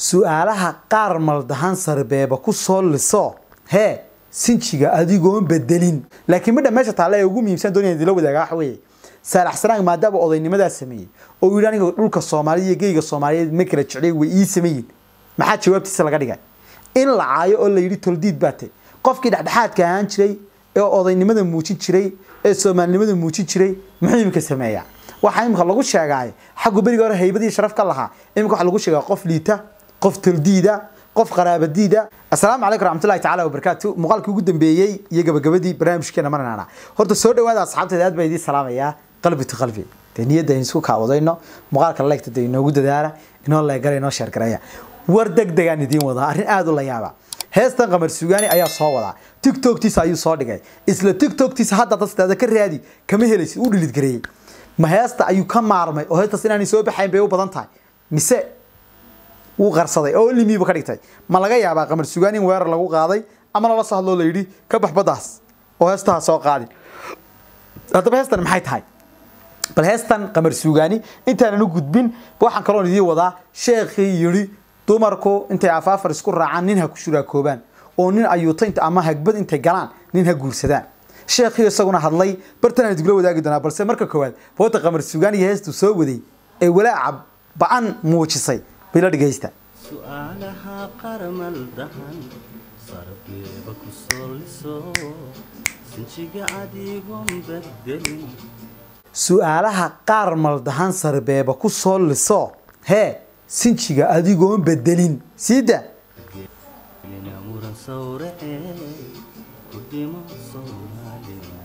su-aalaha qaar maldahan sarbeeba ku soo liso hee sinjiga adigoon bedelin laakiin midha meesha taalla ee ugu muhiimsan doonaya idila wadaaga waxa weeye saalax sanaag maadaama odaynnimadaa sameeyey oo uu yidhi aniga dhulka soomaaliya iyo geyga soomaaliyeed ma kala jeclay way ii sameeyin maxaa jawaabtiisa laga dhigay in la caayo oo la yidhi toldiid baate qofkii dhexdhexaadka ahaan jiray ee odaynimada muujin jiray ee soomaalinimada muujin jiray muxuu imika sameeyaa waxaa imika lagu sheegaaye xaggu beriga hore haybadii sharaf ka lahaa imika waxaa lagu sheegaa qof liita qof toldiida qof qaraabadiida assalaamu calaykum raxmatullahi tacaala wabarakaatu muuqaalkii ugu dambeeyey iyo gabagabadii barnaamijkeena marnana horta soo dhawaada asxaabteeda aad baa idiin salaamayaa qalbi to qalbi dee niyadda aynu isku kaawadayno muuqaalka leegta dee inoogu dadaala inoo leegala inoo sheergareeya war deg degaan idiin wadaa arrin aada u la yaaba heestan qamar sugaani ayaa soo wadaa tiktoktiisa ayuu soo dhigay isla tiktoktiisa hadda dadstaada ka raadi kama helaysid u dhilid gareeyey ma heesta ayuu ka maarmay oo heestas inaanay soo baxayn bay u badan tahay mise wuu qarsaday oo limiiba ka dhigtay ma laga yaabaa qamar sugaani in weerar lagu qaaday ama lala soo hadloo la yidhi ka bax baddaas oo heestaha soo qaadin haddaba heestan maxay tahay bal heestan qamar suugaani intaanan u gudbin waxaan kaloon idiin wadaa sheekhii yidhi dumarku intay afaafar isku raacaan nin ha ku shuraakoobaan oo nin ayuuta ama hagbad intay galaan nin ha guursadaan sheekhii isaguna hadlay bartan aan idugula wadaagi doonaa balse marka koowaad boota qamar suugaani iyo heestuu soo waday ee walaaca ba-an muujisay bila dhegaysta su'aalaha qarmal dahan sarbeeba ku soo liso sinjiga adigoon bedelin su-aalaha qaar maldahan sarbeeba ku soo liso hee sinjiga adigoon bedelin siida lina muran sawrace ku dhimo soomaalina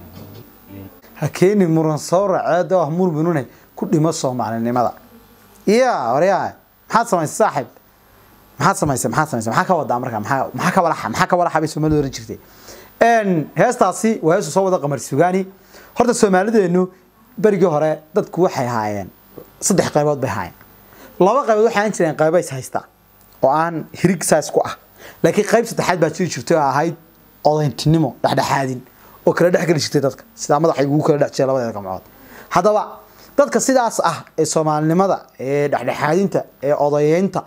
ha keeni muran soo raceed oo ah murminune ku dhimo soomaalinimada iya waryaa maxaad samaysay saaxib maxaad samaysay maxaad samaysay maxaa ka wadaa marka maxaa maxaa ka walaxa maxaa ka walaxa bay soomaalida oran jirtay een heestaasi waa heestu soo wada qamar sugaani horta soomaalideenu berigii hore dadku waxay haayeen saddex qaybood bay haayeen laba qaybood waxay ahaan jireen qaybo is haysta oo aan hirig saas ku ah laakiin qayb saddexaad baa jiri jirtay oo ahayd odayntinimo dhexdhexaadin oo kala dhex geli jirtay dadka sidaa madaxa ugu kala dhex jiray labadeeda gamcood haddaba dadka sidaas ah ee soomaalinimada ee dhexdhexaadinta ee odayeynta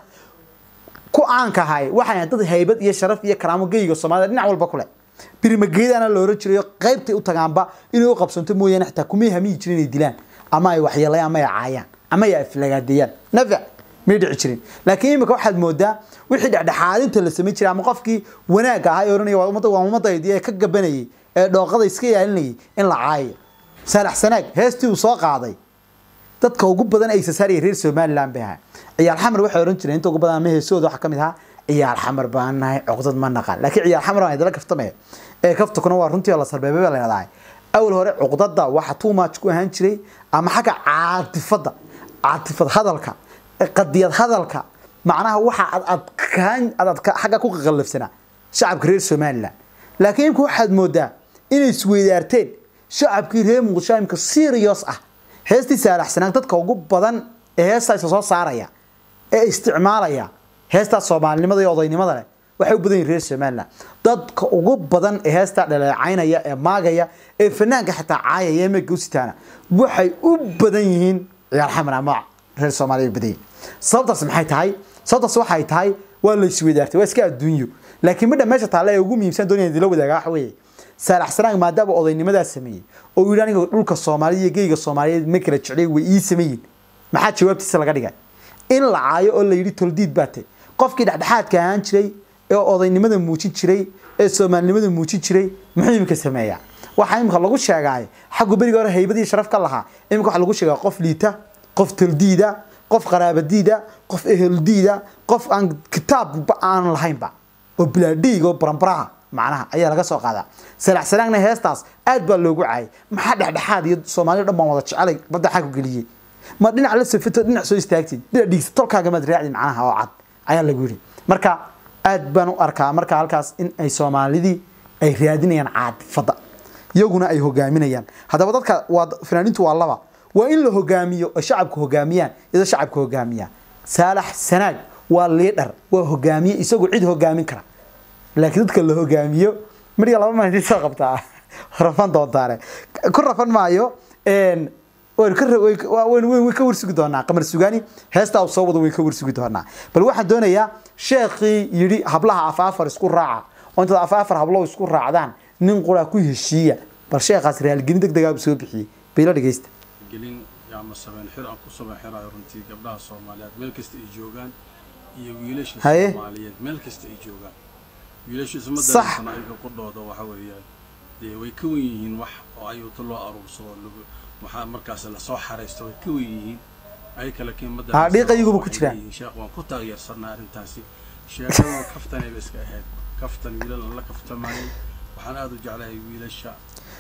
ku caanka ahay waxay ahayd dad haybad iyo sharaf iyo karaamo geyga soomaalida dhinac walba ku leh birimageedana la oran jirayo qaybtay u tagaanba inay u qabsanto mooyaane xitaa kumay hamiyi jirin inay dilaan ama ay waxyeelayaan ama ay caayaan ama ay aflagaadeeyaan nafac may dhici jirin laakiin imika waxaad moodaa wixii dhexdhexaadinta la samayn jiray ama qofkii wanaagga ahaa ee oranaya waa ummadda waa ummadaydi ee ka gabanayay ee dhooqada iska ilaalinayay in la caayo saalax sanaag heestii uu soo qaaday dadka ugu badan ay sasaaraya reer somaliland bay ahaa ciyaal xamar waxay oran jireen inta ugu badan ama heesooda waxaa ka mid ahaa ciyaal xamar baan nahay cuqdad ma naqaan laakiin ciyaal xamar baan idala kaftamaya ee kaftakuna waa runtii oo la sarbeebay baa la yidhahdaa awal hore cuqdada waxa too much ku ahaan jiray ama xagga caatifada caatifad hadalka qadiyad hadalka macnaha waxa ad adkaan ad adka xagga ku qaqallafsanaa shacabka reer somaliland laakiin imka waxaad moodaa inay isweydaarteen shacabkii reer muqdisho imka serious ah heestii saalaxsanaan dadka ugu badan ee heestaa isa soo saaraya ee isticmaalaya heestaas soomaalinimada iyo odaynimada leh waxay u badan yihin reer somaliland dadka ugu badan ee heestaa dhaleecaynaya ee maagaya ee fanaanka xitaa caayaya ee meega u sitaana waxay u badan yihiin ciyaar xamar ama reer soomaaliya u badan yihin sababtaas maxay tahay sababtaas waxay tahay waa la isweydaartay waa iska adduunyo laakiin midha meesha taalla ee ugu muhiimsan doonaya idila wadaaga waxa weeye saalax sanaag maadaama odaynnimadaa sameeyey oo uu yidhi aniga dhulka soomaaliya iyo geyga soomaaliyeed ma kala jeclay way ii sameeyin maxaa jawaabtiisa laga dhigay in la caayo oo la yidhi toldiid baate qofkii dhexdhexaadka ahaan jiray ee odaynimada muujin jiray ee soomaalinimada muujin jiray muxuu imika sameeyaa waxaa imika lagu sheegaaye xaggu beriga hore haybadii sharaf ka lahaa imika waxaa lagu sheegaa qof liita qof toldiida qof qaraabadiida qof eheldiida qof aan kitaabba aan lahaynba oo bilaadhiiga oo barambaraha macnaha ayaa laga soo qaadaa salax sanaagna heestaas aad baa loogu caayay maxaa dhexdhexaad iyo soomaalida dhan baan wada jecelay badda xag ku geliyey ma dhinac la safito dhinac soo istaagtid dhinac dhiigsa tolkaaga maad raacdi macnaha oo cad ayaa lagu yidhi marka aad baan u arkaa marka halkaas in ay soomaalidii ay raadinayaan caadifada iyaguna ay hogaaminayaan haddaba dadka waa fanaaniintu waa laba waa in la hogaamiyo oo shacabka hogaamiyaan iyadoo shacabka hogaamiyaan saalax sanaag waa liidhar waa hogaamiye isagoo cid hogaamin kara laakiin dadka la hogaamiyo midhiga laba maalintii soo qabtaa rafan doontaane ku rafan maayo waynu ka way waynu way ka warsugi doonaa qamar sugaani heesta uu soo wado way ka warsugi doonaa bal waxaan doonayaa sheekhii yidhi hablaha afaafar isku raaca oo intaad afaafar hablo isku raacdaan nin qura ku heshiiya bal sheekhaas raalgelin deg degaa soo bixiyey bayla dhegeysta gelin ama sabeen xir aan ku sabeen xirayo runtii gabdhaha soomaaliyeed meel kasta ay joogaan iyo wiilasha Haye. soomaaliyeed meel kasta ay joogaan wiilasha isma Sax. dareensan ayaga qudhooda waxa weeyaan dee way ka wen yihiin wax oo ayuuta loo aruursado lagu waxaa markaas lasoo xaraysto way ka wen yihiin ay kale kiin ma Ah, dhiiqa iyaguba ku waxay jiraan. leeyihiin, sheekh waan ku taageersanaa arrintaasi sheekada kaftanayba iska ahayd kaftan wiilal aan la kaftamayay waxaan aada u jeclahay wiilasha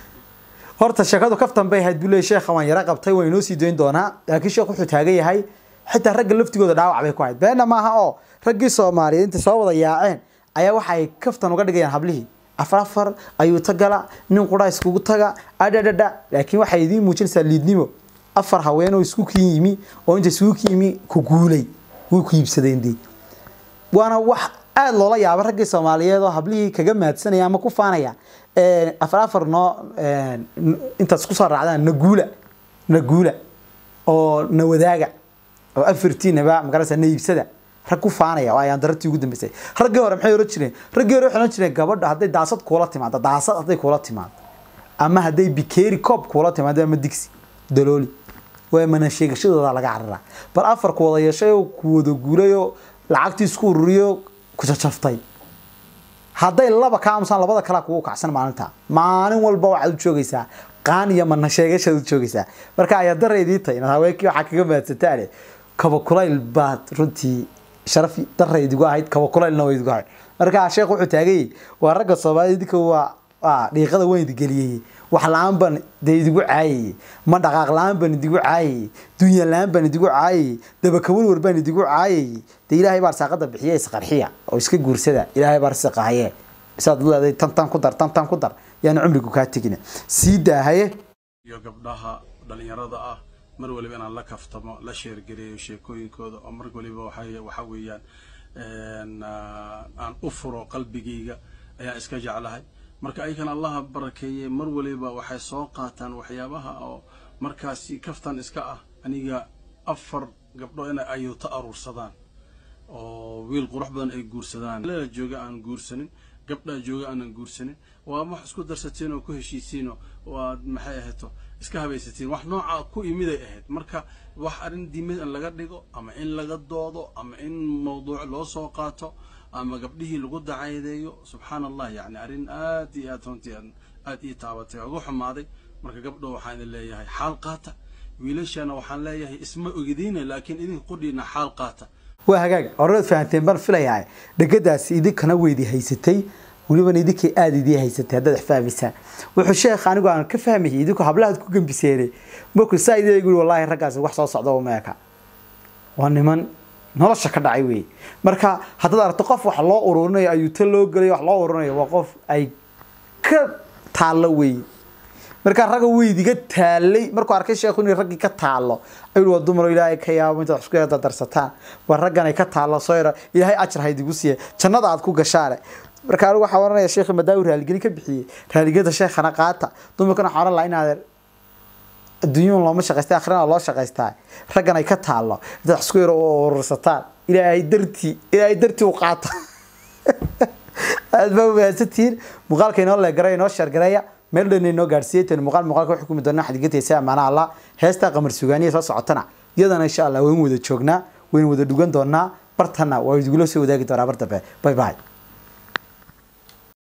horta sheekadu kaftan bay ahayd buu leeyahay sheekha waan yara qabtay waan inoo sii dayn doonaa laakiin sheekh wuxuu taagan yahay xitaa ragga laftigooda dhaawac bay ku ahayd beena maaha oo raggii soomaaliyeed intay soo wada yaaceen ayaa waxa ay kaftan uga dhigayaan hablihii afar afar ayuu tagala nin qura iskugu taga adhadhadha laakiin waxay idiin muujinaysaa liidnimo afar haween oo isku kiin yimi oo inta isku kiin yimi ku guulay way ku iibsadeen dee waana wax aada loola yaaba raggii soomaaliyeed oo hablihii kaga mahadsanaya ama ku faanaya Een, afar afar noo een, n- intaad isku soo raacdaan naguula naguula oo na wadaaga oo afartiinaba magarasa na iibsada rag ku faanaya oo ayaan darartii ugu dambeysay raggii hore maxay oran jireen raggii hore waxay oran jireen gabadha hadday daasad kuula timaado daasad hadday kuula timaado ama hadday bikeeri koob kuula timaado ama digsi dalooli waa mana sheegashadooda laga cararaa bal afar ku wada yeeshay oo ku wada guuray oo lacagtii isku ururiyo ku jajaftay hadday laba ka aamusaan labada kalea kugu kacsan maalinta maalin walba waxaad u joogaysaa qaan iyo mana sheegashaad u joogaysaa marka ayaa dara idii tahay inaad haweenkii waxaa kaga mahadsantaane kaba kulayl baad runtii sharaf dara idigu ahayd kaba kulaylna waa idigu ahayd marka sheekh wuxuu taagayay waa ragga soomaalida idinka waa waa dhiiqada weyn idigeliyey wax la-aan baan dee idigu caayayey ma dhaqaaq la-aan baan idigu caayayey dunya la-aan baan idigu caayayey dabakawalwar baan idigu caayayey dee ilaahay baa arsaaqada bixiya isqarxiya oo iska guursada ilaahay baa arsiqahaye isaad leedahay tan tan ku dar tan tan ku dar yaana cumrigu kaa tegina sii daahaye iyo gabdhaha dhalinyarada ah mar waliba inaan la kaftamo la sheergareeyo sheekooyinkooda oo mar waliba waxay waxa weeyaan een, ah, aan u furo qalbigayga ayaan iska jeclahay marka aykan allaha barakeeye mar waliba waxay soo qaataan waxyaabaha oo markaasi kaftan iska ah aniga afar gabdho inay ayuuta aruursadaan oo wiil qurux badan ay guursadaan la jooga aan guursanin gabdhaa jooga aanan guursanin waa wax isku darsateen oo ku heshiisiinoo waad maxay ahayto iska habaysatiin wax nooca ku imiday ahayd marka wax arrin diimad in laga dhigo ama in laga doodo ama in mawduuc loo soo qaato ama gabdhihii lagu dacaydeeyo subxaan allah yani arrin aad iyo aad runtii aan- aad ii taabatay oo ugu xumaaday marka gabdho waxaan idin leeyahay xaal qaata wiilashana waxaan leeyahay isma ogdiina laakiin idinka qudhiina xaal qaata waa hagaag horead fahanteen baan filayaa dhegadaasi idinkana weydi haysatay welibana idinkay aada idii haysatay haddaad wax fahmaysaan wuxuu sheekh anigu aan ka fahmayay idinku hablahaad ku gembiseene markuu saa idin guri wallaahi raggaasi wax soo socda meeka waa niman nolosha ka dhacay wey marka haddaad aragto qof wax loo ururinayo ayuuta loo gelayo wax loo ururinayo waa qof ay ka taallo wey markaa ragga weydiga taalay markuu arkay sheekhu inay raggii ka taalo ayuu waa dumar ilaahay ka yaabo intaad wax isku yada darsataan waa raggan ay ka taalo soo yara ilaahay ajar ha idigu siiye jannada aad ku gashaane marka anigu waxaa oranaya sheekhi madaawi raaligeli ka bixiyey raaligada sheekhana qaata dumarkana waxaa oran lahaa inaad adduunyuun looma shaqaysta akhrina loo shaqaystaa raggan ay ka taalo intaad wax isku yara urursataan ilaahay dartii ilaahay dartii u qaata aad baa umahadsantihiin muuqaalka inoo leegaray inoo sheergareeya meel dhan inoo gaadhsiiyey tan muuqaal muuqaalka waxay kumi doonaa xadigataysa amaana allah heestaa qamar sugaaniya soo socotana iyadana insha allah waynu wada joognaa waynu wada dhugan doonaa bartana waa idugula soo wadaagi doonaa bar dambe bye bye